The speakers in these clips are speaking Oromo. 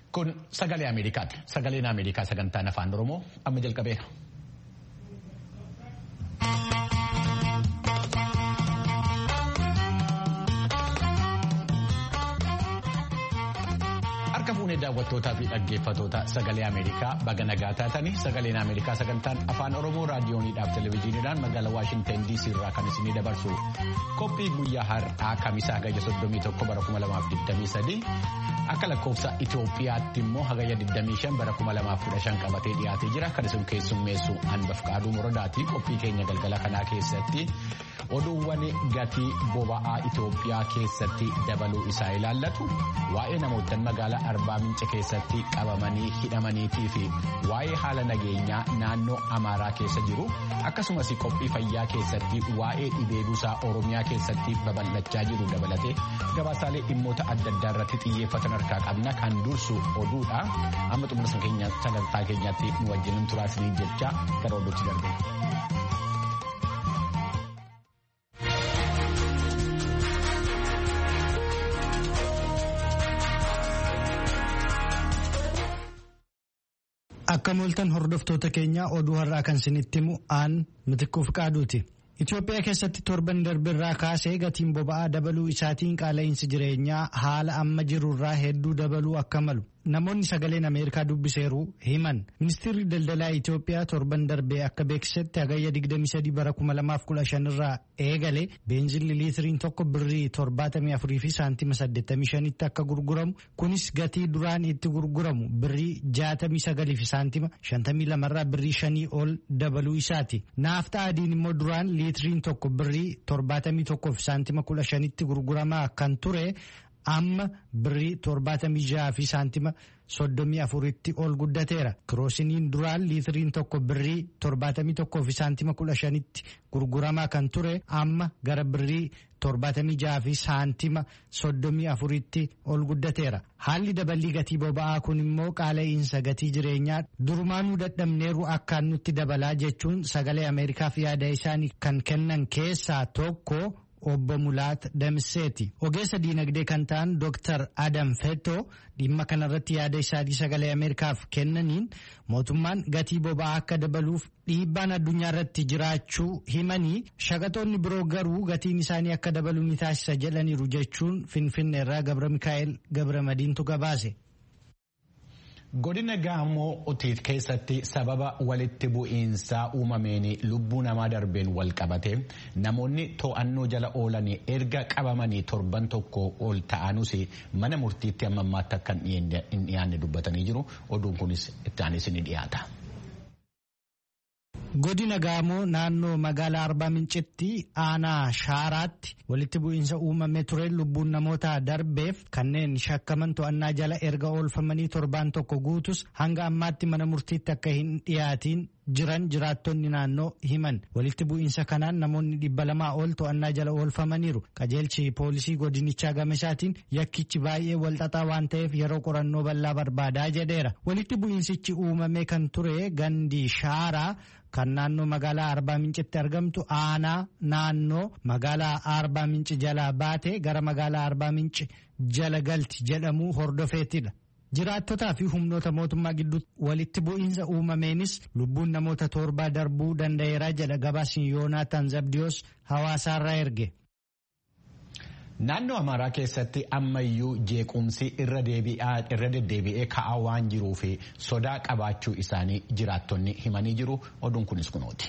Kun sagalee Ameerikaati. Sagaleen Ameerikaa sagantaan afaan Oromoo amma jalqabeera. Harka fuunee daawwattootaa fi dhaggeeffatoota sagalee Ameerikaa baga nagaa taatanii sagaleen Ameerikaa sagantaan afaan Oromoo raadiyooniidhaaf televezyiiniidhaan magaalaa Waashinten DC irraa kan isinii dabarsu qophii guyyaa har'aa kamisaa hagayya 31 bara 2023 akka lakkoofsa Itoophiyaatti immoo hagayya 25 bara 2015 qabatee dhiyaatee jira kan isin keessummeessu hanbaf qaaduu morodaatii qophii keenya galgala kanaa keessatti oduuwwan gatii boba'aa Itoophiyaa keessatti dabaluu isaa ilaallatu waa'ee namoota magaalaa Arbaa Mince keessatti qabamanii hidhamaniitii fi waa'ee haala nageenyaa naannoo Amaaraa keessa jiru akkasumas qophii fayyaa keessatti waa'ee dhibee busaa Oromiyaa keessatti babal'achaa jiru dabalatee gabaasaalee dhimmoota adda addaa irratti xiyyeeffatan harkaa qabna kan dursu oduudha amma xumura sagantaa keenyaatti nu wajjin turaasanii jecha gara oduutti darbe. Akka mooltan hordoftoota keenyaa oduu har'aa kan isinitti himu aan mitiquuf qaaduuti. Itoophiyaa keessatti torban darbirraa kaasee gatiin boba'aa dabaluu isaatiin qaala'insi jireenyaa haala amma jirurraa hedduu dabaluu akka malu namoonni sagaleen Ameerikaa dubbiseeru himan. Ministeerri daldalaa Itoophiyaa torban darbee akka beeksisetti hagayya 23 bara 2015 irraa eegale beenzilli liitiriin tokko birrii 74 fi saantima 85 tti akka gurguramu kunis gatii duraan itti gurguramu birrii 69 fi saantima 52 irraa birrii 5 ol dabaluu isaati. Naaftaa adiin immoo duraan liitiriin tokko birrii 71 fi saantima 15 tti gurguramaa kan ture. amma birrii torbaatamii jaha fi saantima soddomii afuritti ol guddateera kiroosiniin duraan liitiriin tokko birrii torbaatamii tokkoo fi saantima kudha shanitti gurguramaa kan ture amma gara birrii torbaatamii jaha fi saantima soddomii afuritti ol guddateera haalli daballii gatii boba'aa kun immoo qaala'insa gatii jireenyaa durumaanuu dadhabneeru akkaan nutti dabalaa jechuun sagalee ameerikaaf yaada isaanii kan kennan keessaa tokko. Obbo Mulaat Damseeti. Ogeessa diinagdee kan ta'an Dr. Adam Fetto dhimma kanarratti yaada isaanii sagalee Ameerikaaf kennaniin mootummaan gatii boba'aa akka dabaluuf dhiibbaan addunyaa irratti jiraachuu himanii shaqaxoonni biroo garuu gatiin isaanii akka dabalu ni taasisa jedhaniiru jechuun Finfinnee irraa Gabra Mikaa'el Gabra Madiintu gabaase. Godina Gaamoo Otiit keessatti sababa walitti bu'iinsaa uumameen lubbuu namaa darbeen wal qabate namoonni to'annoo jala oolan erga qabamanii torban tokko ol ta'anus mana murtiitti amma ammaatti akka hin dhiyaanne dubbatanii jiru. Oduun kunis itti aanis ni dhiyaata. Godina Gaamoo naannoo magaalaa Arbaa Mincitti aanaa Shaaraatti walitti bu'iinsa uumamee ture lubbuun namoota darbeef kanneen shakkaman to'annaa jala erga oolfamanii torbaan tokko guutus hanga ammaatti mana murtiitti akka hin dhiyaatiin jiran jiraattonni naannoo himan walitti bu'iinsa kanaan namoonni dhibba lamaa ol to'annaa jala oolfamaniiru qajeelchi poolisii godinichaa gamesaatiin yakkichi baay'ee walxaxaa waan ta'eef yeroo qorannoo bal'aa barbaadaa jedheera walitti bu'iinsichi uumamee kan ture gandi shaaraa kan naannoo magaalaa arbaa mincitti argamtu aanaa naannoo magaalaa arbaa minci jalaa baate gara magaalaa arbaa minci jala galti jedhamu hordofeetidha. Jiraattotaa fi humnoota mootummaa gidduutti walitti bu'iinsa uumameenis lubbuun namoota torbaa darbuu danda'eera jedha gabaasni Yoonaataan Zabdiyoos hawaasaarraa erge. Naannoo Amaaraa keessatti ammayyuu jeequmsi irra deddeebi'ee ka'aa waan jiruuf sodaa qabaachuu isaanii jiraattonni himanii jiru. Oduun kunis kunooti.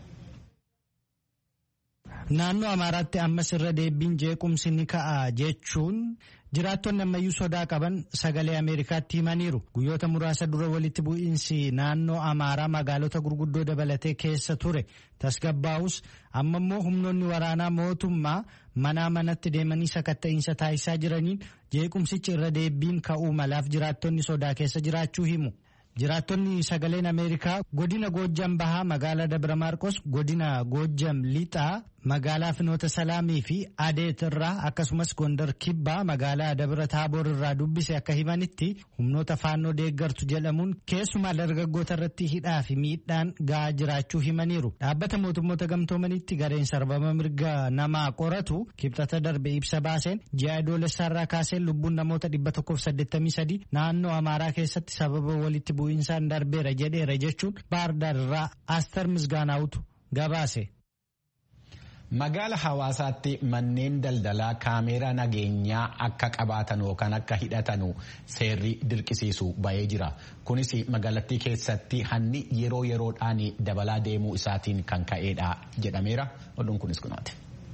Naannoo Amaaraatti ammas irra deebiin jeequmsi ni ka'a jechuun jiraattonni ammayyuu sodaa qaban sagalee Ameerikaatti himaniiru. Guyyoota muraasa dura walitti bu'iinsi naannoo Amaaraa magaalota gurguddoo dabalatee keessa ture tasgabbaa'us amma immoo humnoonni waraanaa mootummaa manaa manatti deemanii sakatta'iinsa taasisaa jiraniin jeequmsichi irra deebiin ka'uu malaaf jiraattonni sodaa keessa jiraachuu himu. Jiraattonni sagaleen Ameerikaa godina Goojjam Bahaa magaalaa Dabra Maarqos godina Goojjam Lixaa magaalaa Finoota Salaamii fi Adeet irraa akkasumas Gondar Kibbaa magaalaa Dabra Taaboor irraa dubbise akka himanitti humnoota faannoo deeggartu jedhamuun keessumaa dargaggoota irratti hidhaa fi miidhaan gahaa jiraachuu himaniiru. Dhaabbata mootummoota gamtoomanitti gareen sarbama mirga namaa qoratu kibxata darbe ibsa baaseen ji'a adoolessaarraa kaasee lubbuun namoota 183 naannoo Amaaraa keessatti sababa walitti bu'iinsaan darbeera jedheera jechuun baardaar irraa Aster Misgaanaawutu gabaase. Magaala hawaasaatti manneen daldalaa kaameeraa nageenyaa akka qabaatan yookaan akka hidhatanu seerri dirqisiisu bahee jira. Kunis magaalattii keessatti hanni yeroo yeroodhaan dabalaa deemuu isaatiin kan ka'edha jedhameera. Oduun kunis kunaati.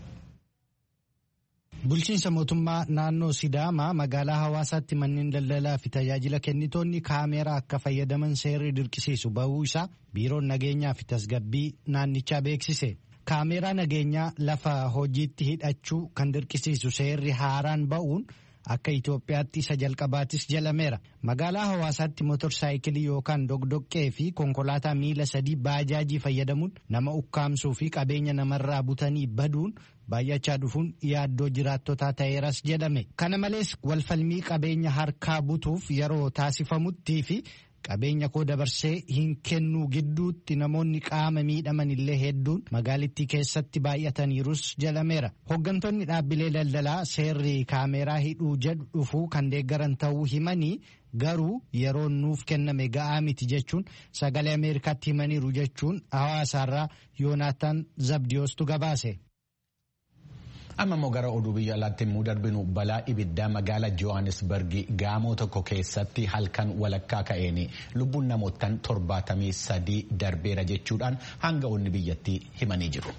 Bulchiinsa mootummaa naannoo Sidaamaa magaalaa hawaasaatti manneen daldalaa fi tajaajila kennitoonni kaameeraa akka fayyadaman seerri dirqisiisu bahuu isaa biiroon nageenyaa fi tasgabbii naannichaa beeksise. Kaameeraa nageenyaa lafa hojiitti hidhachuu kan dirqisiisu seerri haaraan ba'uun akka Itoophiyaatti isa jalqabaatis jalameera. Magaalaa hawaasaatti motorsaayikilii yookaan dogdoqqee fi konkolaataa miila sadii baajaajii fayyadamuun nama ukkaamsuu fi qabeenya namarraa butanii baduun baay'achaa dhufuun yaaddoo jiraattotaa ta'eeras jedhame. Kana malees walfalmii qabeenya harkaa butuuf yeroo taasifamuttii fi qabeenya koo dabarsee hin kennuu gidduutti namoonni qaama miidhaman illee hedduun magaalittii keessatti baay'ataniirus jedhameera. Hooggantoonni dhaabbilee daldalaa seerri kaameeraa hidhuu jedhu dhufuu kan deeggaran ta'uu himanii garuu yeroo nuuf kenname ga'aa miti jechuun sagalee Ameerikaatti himaniiru jechuun hawaasaarraa Yoonaataan Zabdiyoostu gabaase. amma immoo gara oduu biyya alaatti immoo darbinu balaa ibiddaa magaala johannesburg gaamoo tokko keessatti halkan walakkaa ka'een lubbuun namootaan torbaatamii sadii darbeera jechuudhaan hanga'oonni biyyattii himanii jiru.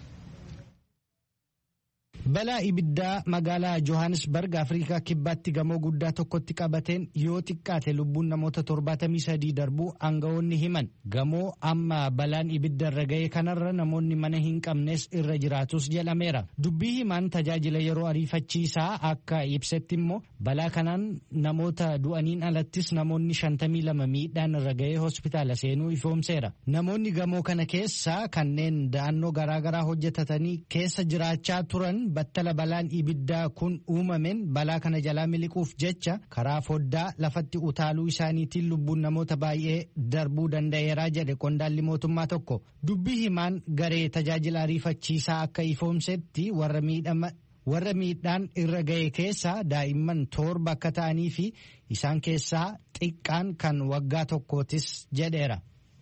Balaa ibiddaa magaalaa Johannesburg Afrikaa kibbaatti gamoo guddaa tokkotti qabateen yoo xiqqaate lubbuun namoota torbaatamii sadii darbuu aanga'oonni himan. Gamoo amma balaan ibidda irra ga'e kanarra namoonni mana hin qabnes irra jiraatus jedhameera. Dubbii himaan tajaajila yeroo ariifachiisaa akka ibsetti immoo balaa kanaan namoota du'aniin alattis namoonni shantamii lama miidhaan irra ga'ee hospitaala seenuu ifoomseera. Namoonni gamoo kana keessaa kanneen da'annoo garaagaraa hojjetatanii keessa jiraachaa turan battala balaan ibiddaa kun uumameen balaa kana jalaa miliquuf jecha karaa foddaa lafatti utaaluu isaaniitiin lubbuun namoota baay'ee darbuu danda'eeraa jedhe qondaalli mootummaa tokko dubbii himaan garee tajaajila ariifachiisaa akka ifoomsetti warra miidhama. warra miidhaan irra ga'e keessaa daa'imman torba akka ta'anii fi isaan keessaa xiqqaan kan waggaa tokkootis jedheera.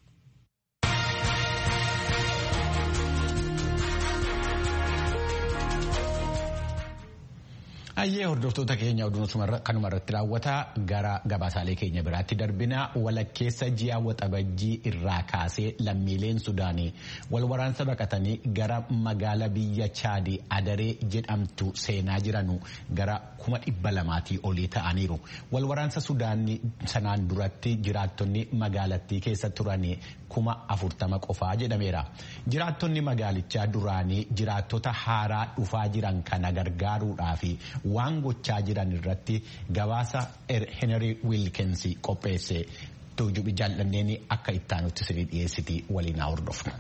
Ayyee hordoftoota keenya oduun kanuma irratti raawwata gara gabaasaalee keenya biraatti darbina walakkeessa ji'a waxabajjii irraa kaasee lammiileen Sudaanii wal waraansa baqatanii gara magaala biyya Chaadii Adaree jedhamtu seenaa jiranu gara kuma dhibba lamaatii olii ta'aniiru. Wal waraansa Sudaanii sanaan duratti jiraattonni magaalattii keessa turanii kuma afurtama qofaa jedhameera. Jiraattonni magaalichaa duraanii jiraattota haaraa dhufaa jiran kana gargaaruudhaaf waan gochaa jiran irratti gabaasa Henry Wilkins qopheesse tuujubi jaallanneen akka ittaanutti sirrii dhiyeessiti waliin haa hordofnu.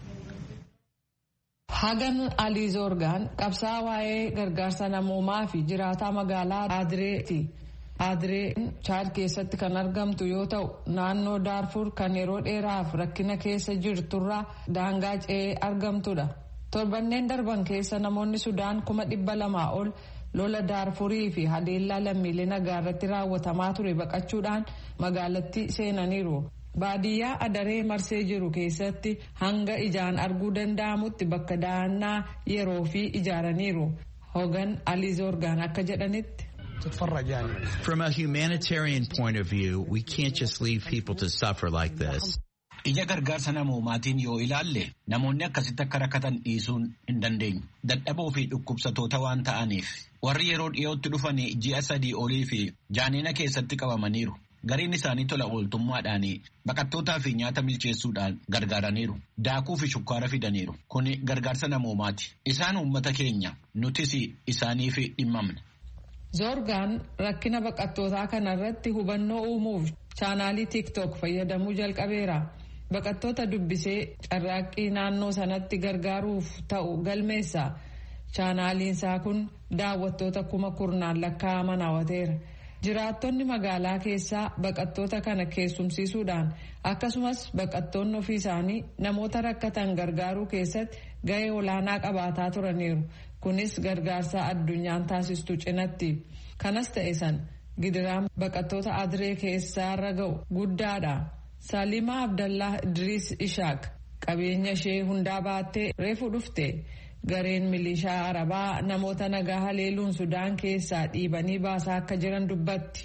Hagan Alii Zoorgaan qabsaa waa'ee gargaarsa namoomaa fi jiraataa magaalaa Adireeti. Adireen Chaad keessatti kan argamtu yoo ta'u naannoo Daarfur kan yeroo dheeraaf rakkina keessa jirturraa daangaa ce'ee argamtudha. Torbanneen darban keessa namoonni Sudaan kuma dhibba lamaa ol lola Daarfurii fi haleellaa lammiilee nagaa irratti raawwatamaa ture baqachuudhaan magaalatti seenaniiru. Baadiyyaa adaree marsee jiru keessatti hanga ijaan arguu danda'amutti bakka dahannaa yeroo fi ijaaraniiru. Hogan Alii Zoorgaan akka jedhanitti. From a humanitarian point of view, we can't just leave people to suffer like this. Ija gargaarsa namoomaatiin yoo ilaalle namoonni akkasitti akka rakkatan dhiisuun hin dandeenyu. Dadhaboo fi dhukkubsatoota waan ta'aniif warri yeroo dhiyootti dhufanii ji'a sadii olii fi jaanina keessatti qabamaniiru. Gariin isaanii tola ooltummaadhaan baqattootaa fi nyaata milcheessuudhaan gargaaraniiru. Daakuu fi shukkaara fidaniiru. Kuni gargaarsa namoomaati. Isaan uummata keenya nutis isaaniif dhimmamna. Zoorgaan rakkina baqattootaa kanarratti hubannoo uumuuf chaanaalii tiktok fayyadamuu jalqabeera baqattoota dubbisee carraaqqii naannoo sanatti gargaaruuf ta'u galmeessa chaanaaliinsaa kun daawwattoota kuma kurnaan lakkaa'aman hawwateera. jiraattonni magaalaa keessaa baqattoota kana keessumsiisuudhaan akkasumas baqattoonni ofii isaanii namoota rakkatan gargaaruu keessatti gahee olaanaa qabaataa turaniiru kunis gargaarsa addunyaan taasistu cinatti kanas ta'e san gidiraan baqattoota adiree keessaarra ga'u guddaadha salimaa abdallaa idriis ishaaq qabeenya ishee hundaa baattee reefu dhufte. gareen milishaa arabaa namoota nagaa haleeluun sudaan keessaa dhiibanii baasaa akka jiran dubbatti.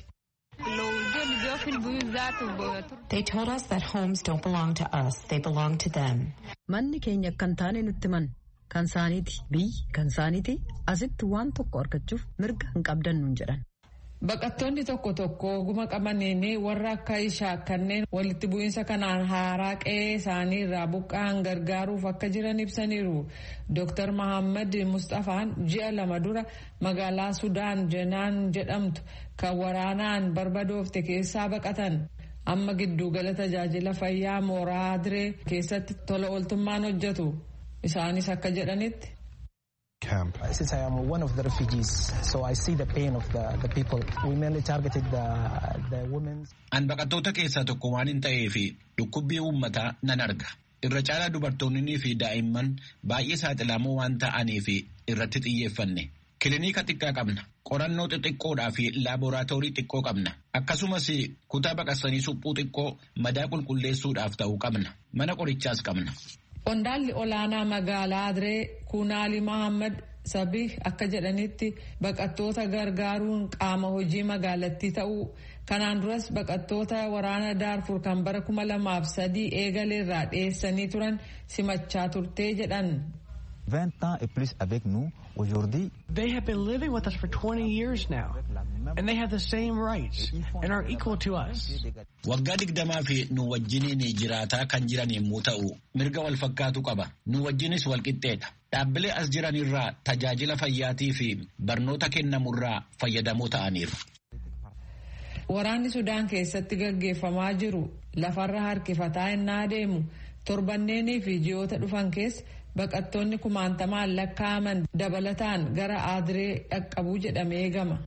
They told us that homes don't belong to us, they belong to them. Manni keenya kan taane nutti man kan saaniiti biyyi kan saaniiti asitti waan tokko argachuuf mirga hin qabdan nuun jedhan. Baqattoonni tokko tokko oguma qabaniin warra akka ishaa kanneen walitti bu'iinsa kanaan haaraa qe'ee isaanii irraa buqqa'an gargaaruuf akka jiran ibsaniiru. Dr. Mahammad Mustafaan ji'a lama dura magaalaa Sudaan Jenaan jedhamtu kan waraanaan barbadoofte keessaa baqatan. Amma giddugala tajaajila fayyaa mooraa Adiree keessatti tola ooltummaan hojjetu. Isaanis akka jedhanitti. camp. Since I am one of the refugees, so I see the pain of the, the people. We mainly targeted the, the women. An baqattoota keessaa tokko waan hin ta'eef dhukkubbii uummataa nan arga. Irra caalaa dubartoonnii fi daa'imman baay'ee saaxilamoo waan ta'aniif irratti xiyyeeffanne. Kilinika xiqqaa qabna. Qorannoo xixiqqoodhaa fi laaboraatoorii xiqqoo qabna. Akkasumas kutaa baqassanii suphuu xiqqoo madaa qulqulleessuudhaaf ta'u qabna. Mana qorichaas qabna. Qondaalli olaanaa magaalaa Adiree Kunaali Mahammad Sabii akka jedhanitti baqattoota gargaaruun qaama hojii magaalattii ta'uu kanaan duras baqattoota waraana Daarfur kan bara kuma lamaaf sadii eegaleerraa dhiyeessanii turan simachaa turtee jedhan. 20 ans et plus avec nous aujourd'hui. They have been living with us for 20 years now, and they have the same rights and are equal to us. Waggaa digdamaa fi nu wajjiniin jiraataa kan jiran yommuu ta'u mirga wal fakkaatu qaba. Nu wajjinis wal qixxeedha. Dhaabbilee as jiran irraa tajaajila fayyaatii fi barnoota kennamurraa fayyadamoo ta'aniiru. Waraanni Sudaan keessatti gaggeeffamaa jiru lafarra harkifataa innaa adeemu torbanneenii fi ji'oota dhufan keessa baqattoonni kumaantamaan lakkaa'aman dabalataan gara Adiree dhaqqabuu jedhamee eegama.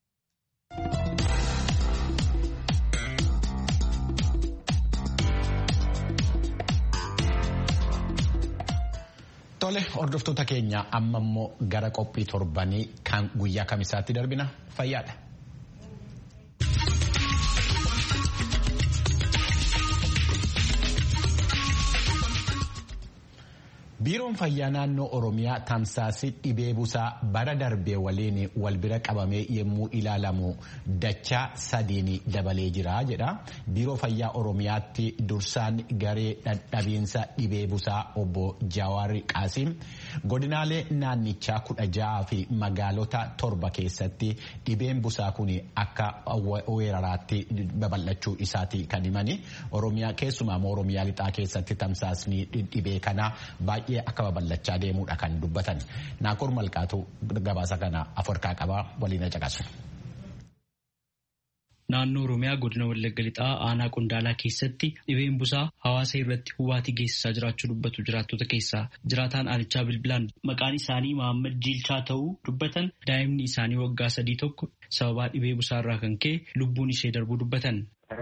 Tole hordoftoota keenya amma immoo gara qophii torbanii kan guyyaa kamisaatti darbina fayyaadha. Biiroon fayyaa naannoo Oromiyaa tamsaasii dhibee busaa bara darbee waliin wal bira qabamee yommuu ilaalamu dachaa sadiin dabalee jira jedha. Biiroo fayyaa Oromiyaatti dursaan garee dhadhabiinsa dhibee busaa obbo Jawaar Qaasiim godinaalee naannichaa kudha ja'aa fi magaalota torba keessatti dhibeen busaa kun akka weeraraatti babal'achuu isaati kan himani. Oromiyaa keessumaa Oromiyaa lixaa keessatti tamsaasni dhibee kana baay'ee. akka babal'achaa deemuudha kan dubbatan naakoor malkaatu gabaasa kana aforkaa qabaa waliin caqasu. Naannoo Oromiyaa godina Wallagga Lixaa aanaa Qondaalaa keessatti dhibeen busaa hawaasa irratti hubaatii geessisaa jiraachuu dubbatu jiraattota keessaa jiraataan aanichaa bilbilaan maqaan isaanii Mahammad Jiilchaa ta'uu dubbatan daa'imni isaanii waggaa sadii tokko sababaa dhibee busaa irraa kan ka'e lubbuun ishee darbuu dubbatan.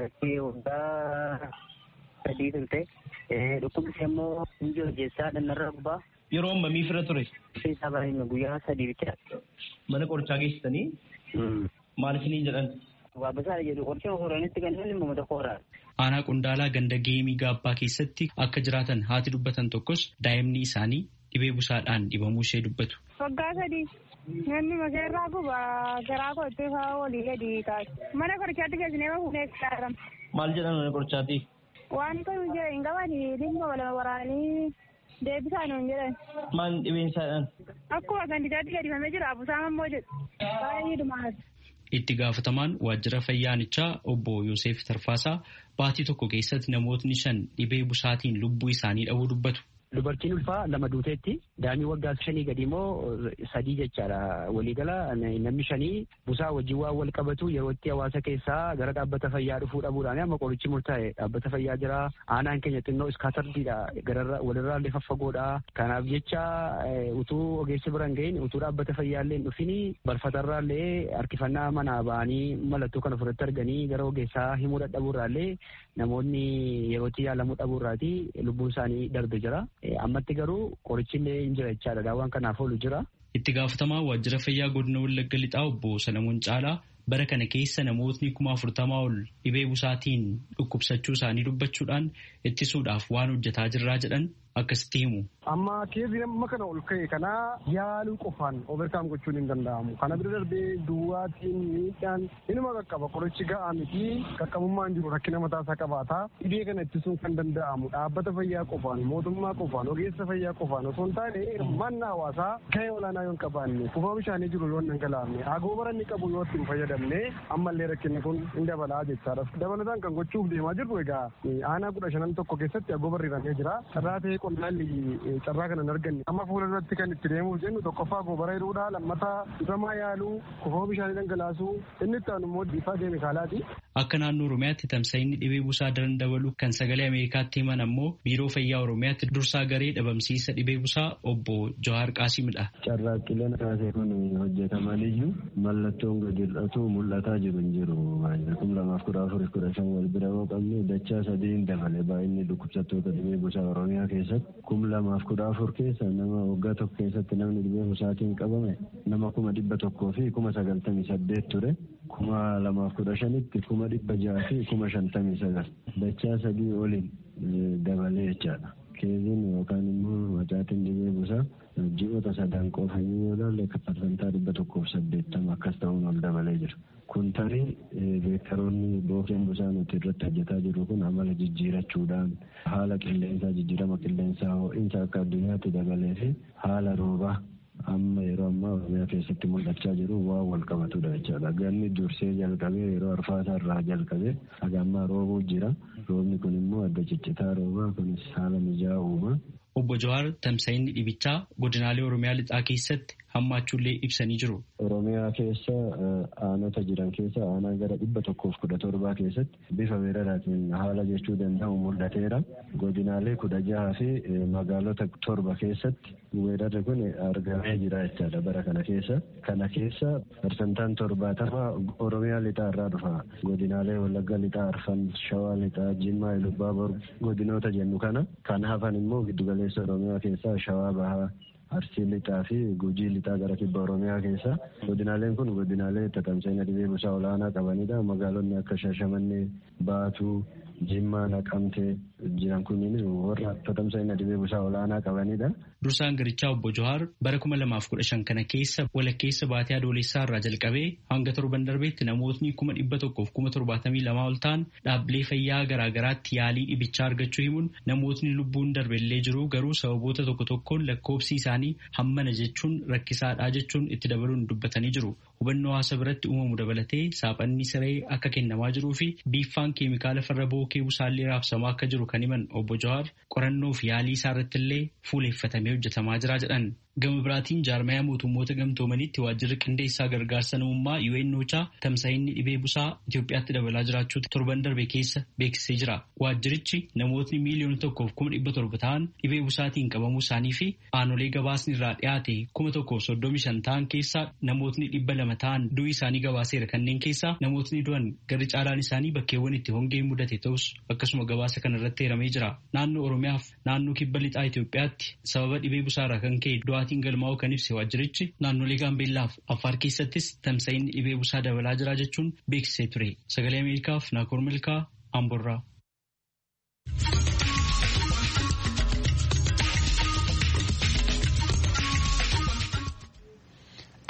sadii turte dhukkubni immoo inji hojjechaa dhannarra gubbaa. Yeroo ammamii fira ture? Isaa baay'ina guyyaa sadii bicha. Mana qorichaa geessitanii? Maal isiniin jedhan? Waa basaa jedhu qoricha horanitti kan inni uummata kooraa. Aanaa Qondaalaa ganda geemii gaabbaa keessatti akka jiraatan haati dubbatan tokkos daa'imni isaanii dhibee busaadhaan dhibamuu ishee dubbatu. Waggaa sadii namni maseerraa guba garaa koottee fa'aa walii gadi kaasa. Mana qorichaatti geessinee fuunee itti Maal jedhan mana qorichaatti? Waan kun jira hin qaban dhimma wal waraanii deebisaan hin jedhan. Maal dhibeen isaadhaan? Akkuma gandichaatti gadifamee jira busaan ammoo jedhu. Baay'ee dhumaati. Itti gaafatamaan waajjira fayyaanichaa obbo Yoosef Tarfaasaa baatii tokko keessatti namootni shan dhibee busaatiin lubbuu isaanii dhabuu dubbatu. dubartiin ulfaa lama duuteetti daa'imni waggaa shanii gadi immoo sadii jechaadha waliigala namni shanii busaa wajjin waan wal qabatu yeroo itti hawaasa keessaa gara dhaabbata fayyaa dhufuu dhabuudhaan amma qorichi murtaa'e dhaabbata fayyaa jira aanaan keenya xinnoo iskaatardiidha gararra walirraa illee faffagoodha kanaaf jecha utuu ogeessi bira hin gahin utuu dhaabbata fayyaa illee hin dhufin barfatarraa illee harkifannaa manaa ba'anii mallattoo kana ofirratti arganii gara ogeessaa himuu dadhabuurraa illee namoonni yerootti yaalamuu dhabuurraati lubbuun isaanii darbe jira. Ammatti garuu qorichi illee hin jira jechaadha daawwan kanaaf oolu jira. Itti gaafatamaa waajjira fayyaa godina Wallagga Lixaa obbo Salamuun Caalaa bara kana keessa namootni kuma afurtamaa ol dhibee busaatiin dhukkubsachuu isaanii dubbachuudhaan ittisuudhaaf waan hojjetaa jirraa jedhan akkasitti himu. Amma keessi amma kana ol ka'e kana yaaluu qofaan overkaam gochuun hin danda'amu. Kana bira darbee duwwaatiin miidhaan inuma qaqqaba qorichi ga'aa miti qaqqabummaan jiru rakkina mataasaa qabaata. Dhibee kana ittisuun kan danda'amu dhaabbata fayyaa qofaan mootummaa qofaan ogeessa fayyaa qofaan osoo hin taane hirmaannaa hawaasaa gahee olaanaa yoo hin qabaanne kuufama bishaanii jiru yoo hin dhangalaafne agoobara inni qabu yoo ittiin fayyadamne ammallee rakkinni kun hin dabalaa jechaadha. Dabalataan kan gochuuf deemaa jirru egaa aanaa kudha shanan tokko keessatti agoobarri hiramee jira. Carraa ta'ee qonnaalli carraa kana hin arganne amma fuula duratti kan itti deemuuf jennu tokkoffaa goobara hidhuudha lammataa ifamaa yaaluu kuufama bishaanii dhangalaasuu inni itti aanu immoo bifa keemikaalaati. Akka naannoo Oromiyaatti tamsa'inni dhibee busaa daran dabalu kan sagalee Ameerikaatti himan ammoo biiroo fayyaa Oromiyaatti dursaa garee dhabamsiisa dhibee busaa obbo Jawaar Qaasimidha. Carraaqqileen kaasee kun hojjetamaniyyuu mallattoon gadi hir'atu mul'ataa jiru hin jiru. Kum lamaaf kudha afur kudha shan wal bira yoo qabne dachaa sadiin dabale baay'inni dhukkubsattoota dhibee busaa Oromiyaa keessatti kum lamaaf kudha afur keessa nama waggaa tokko keessatti namni dhibee busaatiin qabame nama kuma dhibba tokkoo fi kuma sagaltamii saddeet ture. kuma lamaaf kudha shanitti kuma dhibba jaha fi kuma shantamii sagal dachaa sadii oliin dabalee jechaadha. Keeziin yookaan immoo macaatiin dhibee busaa ji'oota sadan qofa yoo ilaalle parsantaa dhibba tokkoof saddeettama akkas ta'uun ol dabalee jira. Kun tarii beektaroonni bookeen busaa nuti irratti hojjetaa jiru kun amala jijjiirachuudhaan haala qilleensaa jijjiirama qilleensaa ho'iinsa akka addunyaatti dabalee fi haala roobaa amma yeroo ammaa oromiyaa keessatti mul'achaa jiru waan wal qabatudha jechaadha. Ganni dursee jalqabee yeroo arfaasaa irraa jalqabee haga ammaa roobuu jira. Roobni kun immoo adda ciccitaa roobaa kunis haala mijaa'aa uuma. Obbo Jawaar tamsa'inni dhibichaa godinaalee Oromiyaa lixaa keessatti hammaachuullee ibsanii jiru. Oromiyaa keessa aanota jiran keessa aanaa gara dhibba tokkoof kudha torbaa keessatti bifa weeraraatiin haala jechuu danda'u mul'ateera. Godinaalee kudha jaha fi magaalota torba keessatti weerarri kun argamee jira jechaadha bara kana keessa. Kana keessa parsantaan torbaatama Oromiyaa lixaa irraa dhufa. Godinaalee Wallagga lixaa, Arfan, Shawaa lixaa, Jimmaa, Ilubbaabor godinoota jennu kana. Kan hafan immoo giddugaleessa Oromiyaa keessaa Shawaa Bahaa, Arsii lixaa fi Gujii lixaa gara kibba Oromiyaa keessa. Godinaaleen kun godinaalee tatamsa'ina dhibee busaa olaanaa qabanidha. Magaalonni akka Shashamannee, Baatuu, Jimmaa, Naqamtee jiran kunniin warra tatamsa'ina dhibee busaa olaanaa qabanidha. Dursaan garichaa obbo Johaar bara kuma lamaaf kudha shan kana keessa walakkeessa baatee adoolessaa irraa jalqabee hanga torban darbeetti namootni kuma dhibba tokkoof kuma torbaatamii lamaa ol ta'an dhaabbilee fayyaa garaagaraatti yaalii dhibichaa argachuu himuun namootni lubbuun darbellee jiru garuu sababoota tokko tokkoon lakkoobsi isaanii hammana jechuun rakkisaadhaa jechuun itti dabaluun dubbatanii jiru. Hubannoo hawaasa biratti uumamu dabalatee saaphanni siree akka kennamaa jiruu fi biiffaan keemikaala farra bookee busaallee raabsamaa akka jiru kan himan obbo Jawaar qorannoo fi yaalii isaa irratti illee fuuleeffatamee hojjetamaa jira jedhan. Gama biraatiin jaarmayaa mootummoota gamtoomaniitti waajjirri qindeessaa gargaarsa namummaa UNOChaa tamsa'inni dhibee busaa Itoophiyaatti dabalaa jiraachuu torban darbe keessa beeksisee jira. Waajjirichi namootni miiliyoona tokkoof kuma dhibba torba ta'an dhibee busaatiin qabamuu isaanii fi aanolee gabaasni irraa dhiyaate kuma tokkoof soddomi shan ta'an keessaa namootni dhibba lama ta'an du'ii isaanii gabaaseera kanneen keessaa namootni du'an garri caalaan isaanii bakkeewwan itti hongeen mudate ta'us akkasuma gabaasa kana irratti hiramee jira. Naannoo Oromiyaaf naannoo kibba lixaa Itoophiyaatti sababa dhibee busaarraa kan ka'e du'aatiin galmaa'uu kan ibse waajjirichi naannolee gaambeellaaf affaar keessattis tamsa'inni dhibee busaa dabalaa jira jechuun beeksisee ture sagalee ameerikaaf naakoor milkaa amborraa.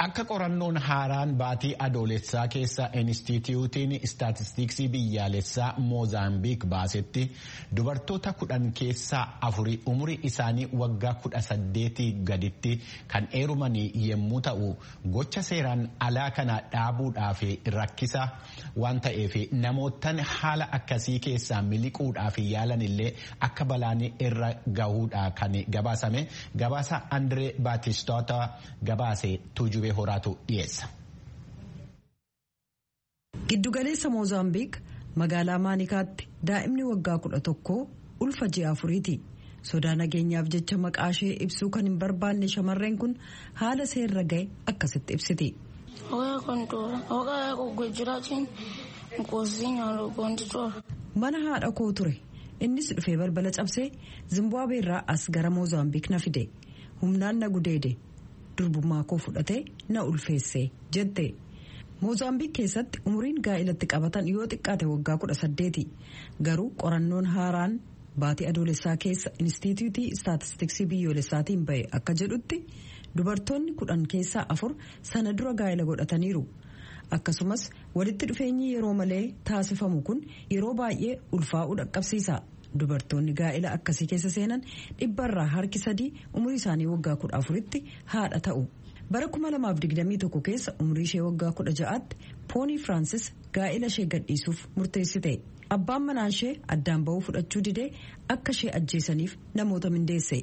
Akka qorannoon haaraan baatii adoolessaa keessa Inistituutiin Istaatistiksii biyyaalessaa Moozaambiik baasetti dubartoota kudhan keessaa afuri umurii isaanii waggaa kudha saddeetii gaditti kan heerumanii yommuu ta'u gocha seeraan alaa kana dhaabuudhaaf rakkisa waan ta'eef namootaan haala akkasii keessaa miliquudhaaf yaalan illee akka balaan irra gahuudha kan gabaasame gabaasa Andree Baatistoota gabaase tuujubee horaatu dhiyeessa. Giddugaleessa Moozaambiik magaalaa Maanikaatti daa'imni waggaa kudha tokkoo ulfa ji'a afuriiti. Sodaa nageenyaaf jecha maqaa ishee ibsuu kan hin barbaanne shamarreen kun haala seerra ga'e akkasitti ibsiti. Mana haadha koo ture. Innis dhufee balbala cabsee Zimbaabuweerraa as gara Moozaambiik na fide. Humnaan na gudeede. Durbummaa koo fudhatee na ulfeesse jette. Moozaambiik keessatti umuriin gaa'ilatti qabatan yoo xiqqaate waggaa kudha saddeeti. Garuu qorannoon haaraan baatii adoolessaa keessa Inistituutii Istaatistiksii biyyoolessaatiin bahe akka jedhutti dubartoonni kudhan keessaa afur sana dura gaa'ila godhataniiru. Akkasumas walitti dhufeenyi yeroo malee taasifamu kun yeroo baay'ee ulfaa'uu dhaqqabsiisa. Dubartoonni gaa'ila akkasii keessa seenan dhibbarraa harki sadii umurii isaanii waggaa kudha afuritti haadha ta'u. Bara 2021 keessa umurii ishee waggaa kudha ja'aatti poonii Firaansis gaa'ila ishee gadhiisuuf murteessite. Abbaan manaa ishee addaan ba'uu fudhachuu didee akka ishee ajjeesaniif namoota mindeesse.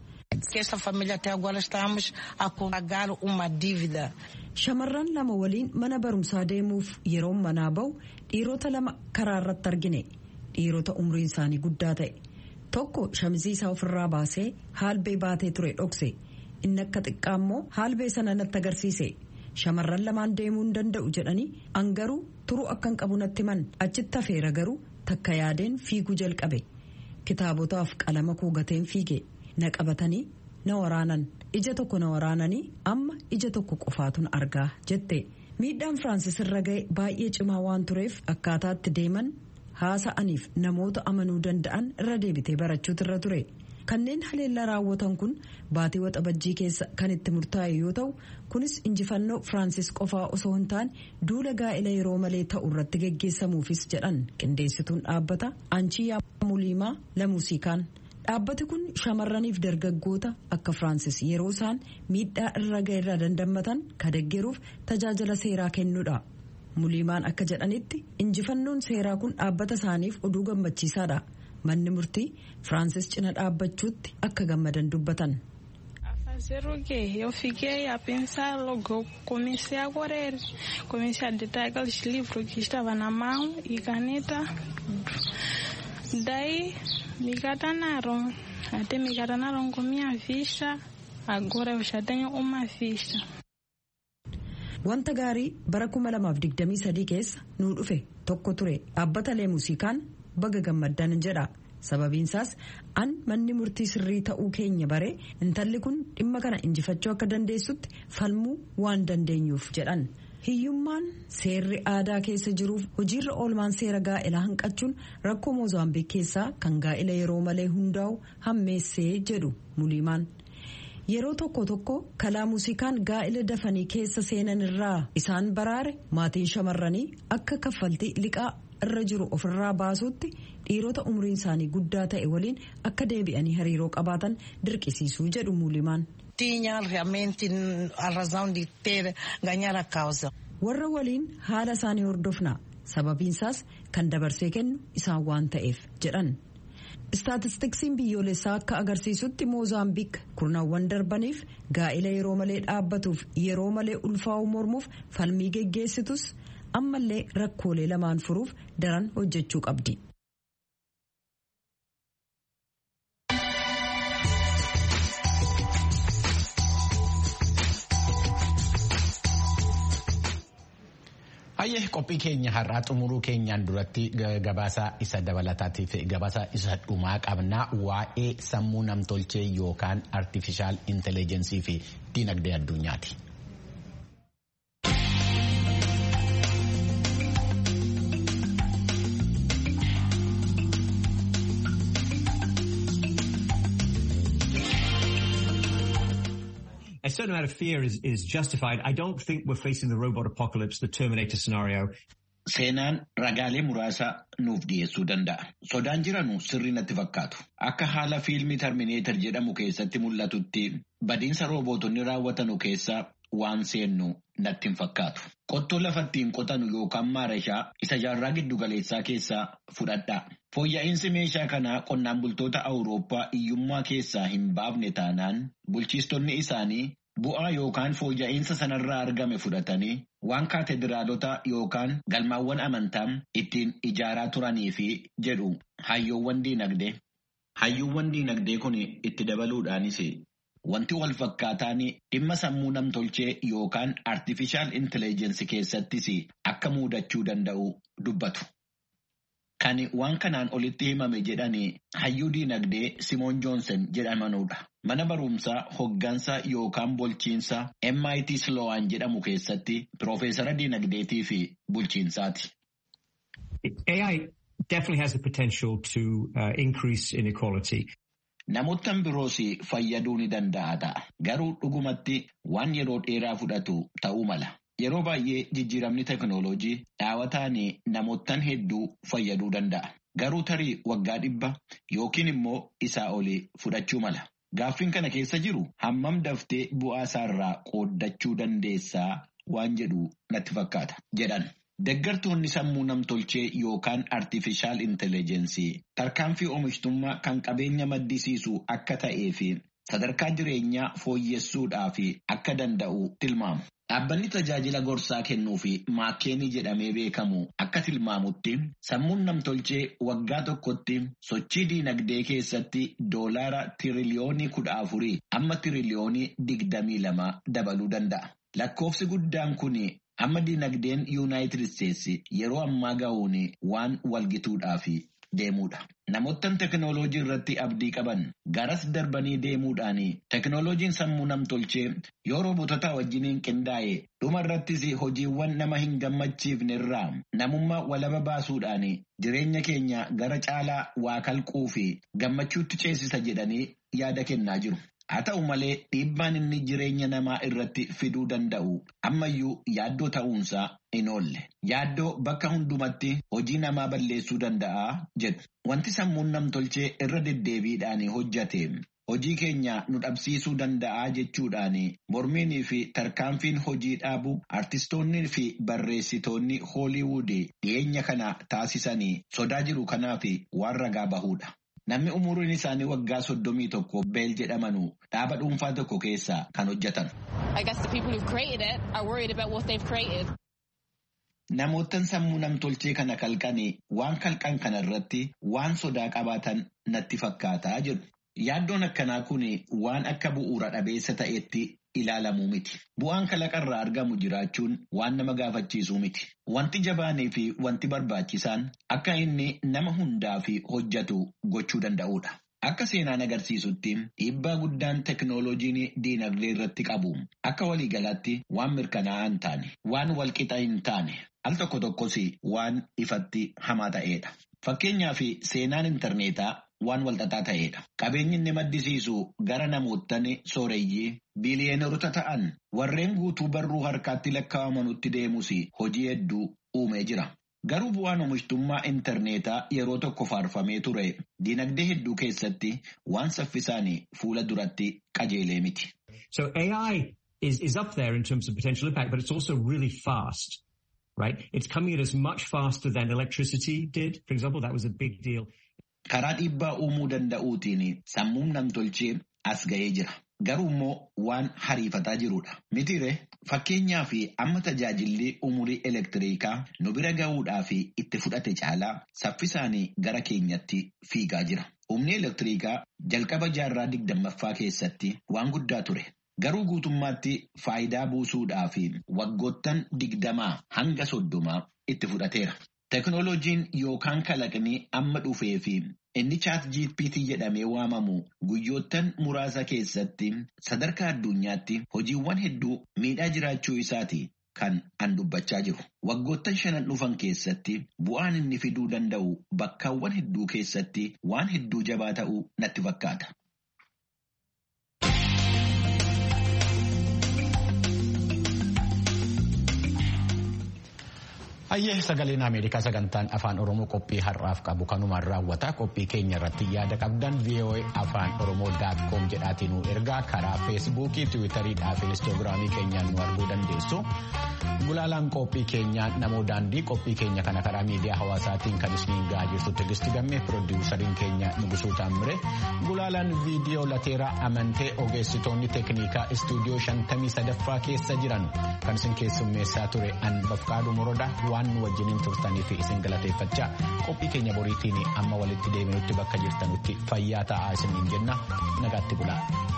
Shamarran lama waliin mana barumsaa deemuuf yeroo manaa ba'u dhiirota lama karaa irratti argine. Dhiirota umriin isaanii guddaa ta'e. Tokko shamizii isaa ofirraa baasee haalbee baatee ture dhokse. Inni akka xiqqaa immoo haalbee sana natti agarsiise. Shamarran lamaan deemuu hin danda'u jedhanii an garuu turuu akka hin qabu natti himan achitti hafeera garuu takka yaadeen fiiguu jalqabe. Kitaabotaaf qalama koo gateen fiige na qabatanii na waraanan ija tokko na waraananii amma ija tokko qofaatun argaa jette. Miidhaan Firaansis irra ga'e baay'ee cimaa waan tureef akkaataatti deeman haasa'aniif namoota amanuu danda'an irra deebitee barachuutu irra ture. Kanneen haleellaa raawwatan kun baatii waxabajjii keessa kan itti murtaa'e yoo ta'u kunis injifannoo Firaansis qofaa osoo hin taane duula gaa'ila yeroo malee ta'u irratti geggeessamuufis jedhan qindeessituun dhaabbata Anchiyaa Muliimaa Lamuusikaan. Dhaabbati kun shamarraniif dargaggoota akka Firaansis yeroo isaan miidhaa irra ga'e irraa dandammatan kadeggeruuf tajaajila seeraa kennuudha. Muliimaan akka jedhanitti injifannoon seeraa kun dhaabbata isaaniif oduu gammachiisaadha. Manni murtii Firaansis cina dhaabbachuutti akka gammadan dubbatan. Zero que eu fiquei a pensar logo, comecei a correr, comecei a ditar aqueles livros que estavam na mão e caneta. Daí me catanaram, até me catanaram com minha ficha, agora eu já tenho uma ficha. Wanta gaarii bara 2023 keessa nuu dhufe tokko ture dhaabbata muuzikaan baga gammaddan jedha. sababiinsaas an manni murtii sirrii ta'uu keenya bare intalli kun dhimma kana injifachuu akka dandeessutti falmuu waan dandeenyuuf jedhan. hiyyummaan seerri aadaa keessa jiruuf hojiirra oolmaan seera gaa'elaa hanqachuun rakkoo moozaambiik keessaa kan gaa'ela yeroo malee hundaa'u hammeessee jedhu muliimaan. yeroo tokko tokko kalaa muuzikaan gaa'ela dafanii keessa seenan irraa isaan baraare maatiin shamarranii akka kaffaltii liqaa irra jiru ofirraa baasuutti dhiirota umriin isaanii guddaa ta'e waliin akka deebi'anii hariiroo qabaatan dirqisiisuu jedhu muulimaan. warra waliin haala isaanii hordofna sababiinsaas kan dabarsee kennu isaan waan ta'eef jedhan. istaatistiksiin biyyoolessaa akka agarsiisutti moozaambiik kurnaawwan darbaniif gaa'ila yeroo malee dhaabbatuuf yeroo malee ulfaa'uu mormuuf falmii geggeessitus ammallee rakkoolee lamaan furuuf daran hojjechuu qabdi. Hayyee qophii keenya har'aa xumuruu keenyaan duratti gabaasa isa dabalataatiif gabaasa isa dhumaa qabnaa waa'ee sammuu namtolchee yookaan artifishaal intelligensii fi diinagdee addunyaati. certain amount of fear is, is justified. I don't think we're facing the robot apocalypse, the Terminator scenario. Seenaan ragaalee muraasa nuuf dhiyeessuu danda'a. Sodaan jiranu sirrii natti fakkaatu. Akka haala fiilmii Terminator jedhamu keessatti mul'atutti badiinsa roobootonni raawwatanu keessa waan seennu natti hin fakkaatu. Qottoo lafattiin qotanu yookaan maarashaa isa jaarraa giddugaleessaa keessaa fudhadhaa. Fooyya'insi meeshaa kanaa qonnaan bultoota Awurooppaa hiyyummaa keessaa hin baafne taanaan bulchiistonni isaanii bu'aa yookaan fooyya'insa sanarraa argame fudhatanii waan kaatedraalota yookaan galmaawwan amantaa ittiin ijaaraa turanii fi jedhu hayyoowwan diinagdee. Hayyuuwwan diinagdee kun itti dabaluudhaanis wanti wal fakkaataan dhimma sammuu namtolchee yookaan artificial intelligence keessattis akka muudachuu danda'u dubbatu. Kan waan kanaan olitti himame jedhanii hayyuu diinagdee Simoon Joonsen jedhamanudha. Mana barumsaa hoggansa yookaan bulchiinsa MIT Sloan jedhamu keessatti Piroofeesara diinagdeetii fi bulchiinsaati. AI definitely has the potential to uh, increase inequality. Namoottan biroos fayyaduu ni danda'a ta'a. Garuu dhugumatti waan yeroo dheeraa fudhatu ta'uu mala. Yeroo baay'ee jijjiiramni teknooloojii dhaawataan namoottan hedduu fayyaduu danda'a. Garuu tarii waggaa dhibba yookiin immoo isaa olii fudhachuu mala. Gaaffiin kana keessa jiru hammam daftee bu'aa isaarraa qooddachuu dandeessaa waan jedhu natti fakkaata jedhan. Deggartoonni sammuu namtolchee yookaan artificial intelligence tarkaanfii oomishtummaa kan qabeenya maddisiisu akka ta'ee fi sadarkaa jireenyaa fooyyessuudhaaf akka danda'u tilmaamu. Dhaabbanni tajaajila gorsaa kennuu fi maakkeenii jedhamee beekamu akka tilmaamutti sammuun namtolchee waggaa tokkotti sochii diinagdee keessatti doolaara tiriliyoonii kudha afurii amma tiriliyoonii digdamii lama dabaluu danda'a. Lakkoofsi guddaan kun amma diinagdeen yuunaayitid isteetsi yeroo ammaa ga'uun waan walgituudhaaf deemudha. Namoottan teknooloojii irratti abdii qaban garas darbanii deemuudhaan teknooloojiin sammuu namtolchee yoo roobotota wajjiniin qindaa'e dhuma irrattis hojiiwwan nama hin gammachiifne irraa namummaa walaba baasuudhaan jireenya keenya gara caalaa waa kalquu fi gammachuutti ceesisa jedhanii yaada kennaa jiru. Haa ta'u malee dhiibbaan inni jireenya namaa irratti fiduu danda'u ammayyuu yaaddoo ta'uunsaa hin oolle. Yaaddoo bakka hundumatti hojii namaa balleessuu danda'a jedhu. Wanti sammuun namtolchee irra deddeebiidhaan hojjate hojii keenya nu dhabsiisuu danda'a jechuudhaan mormiinii fi tarkaanfiin hojii dhaabu artistoonnii fi barreessitoonni hooliwuud dhiyeenya kana taasisanii sodaa jiru kanaaf waan ragaa bahudha. Namni umuriin isaanii waggaa soddomii tokko beel jedhamanu dhaaba dhuunfaa tokko keessaa kan hojjetan. Namoottan sammuu namtolchee kana kalqanii waan kalqan kana irratti waan sodaa qabaatan natti fakkaataa jedhu. Yaaddoon akkanaa kun waan akka bu'uura dhabeessa ta'etti ilaalamuu miti. Bu'aan kalaqarraa argamu jiraachuun waan nama gaafachiisuu miti. Wanti jabaanii fi wanti barbaachisaan akka inni nama hundaa fi hojjetu gochuu danda'udha. Akka seenaan agarsiisutti dhiibbaa guddaan teknooloojiin diinagdee irratti qabu akka waliigalaatti waan mirkanaa'aa hin taane, waan walqixa hin taane, al tokko tokkos waan ifatti hamaa ta'edha. Fakkeenyaaf seenaan intarneetaa waan walxaxaa ta'edha. Qabeenyi inni maddisiisu gara namoottan sooreyyii biiliyeenerota ta'an warreen guutuu barruu harkaatti lakkaa'amanutti deemus hojii hedduu uumee jira. Garuu bu'aan oomishtummaa intarneetaa yeroo tokko faarfamee ture dinagdee hedduu keessatti waan saffisaan fuula duratti qajeelee miti. So AI is, is up there in terms of potential impact, but it's also really fast. Right? It's coming at us much faster than electricity did. For example, that was a big deal. Karaa dhiibbaa uumuu danda'uutiin sammuun namtolchee as ga'ee jira. Garuu immoo waan hariifataa jirudha. Mitiire fakkeenyaa fi amma tajaajilli umurii elektiriikaa nu bira ga'uudhaa fi itti fudhate caalaa saffisaan gara keenyatti fiigaa jira. Humni elektiriikaa jalqaba jaarraa digdammaffaa keessatti waan guddaa ture. Garuu guutummaatti faayidaa buusuudhaa fi waggoottan digdamaa hanga soddomaa itti fudhateera. Teknooloojiin yookaan kalaqni amma dhufee fi inni chaat GPT jedhamee waamamu guyyoottan muraasa keessatti sadarkaa addunyaatti hojiiwwan hedduu miidhaa jiraachuu isaati kan an dubbachaa jiru. Waggoottan shanan dhufan keessatti bu'aan inni fiduu danda'u bakkaawwan hedduu keessatti waan hedduu jabaa ta'uu natti fakkaata. Hayyee sagaleen Ameerikaa sagantaan afaan Oromoo qophii har'aaf qabu kanumaan raawwata qophii keenya irratti yaada qabdan VOA afaan Oromoo daat koom jedhaatiin nu ergaa karaa feesbuukii tiwiitariidhaa fi inistoogiraamii keenyaan nu arguu dandeessu. Gulaalaan qophii keenyaa namoo daandii qophii keenya kana karaa miidiyaa hawaasaatiin kan isiniin gahaa jirtu Tigisti Gammee piroodiwusariin keenya Nugusuu Taammire gulaalaan viidiyoo lateeraa amantee ogeessitoonni teeknikaa istuudiyoo shantamii sadaffaa keessa jiran kan isin keessummeessaa ture an bafqaaduu moroda waan nu wajjiniin turtanii fi isin galateeffachaa qophii keenya boriitiin amma walitti deebinutti bakka jirtanutti fayyaa ta'aa isiniin jenna nagaatti bulaa.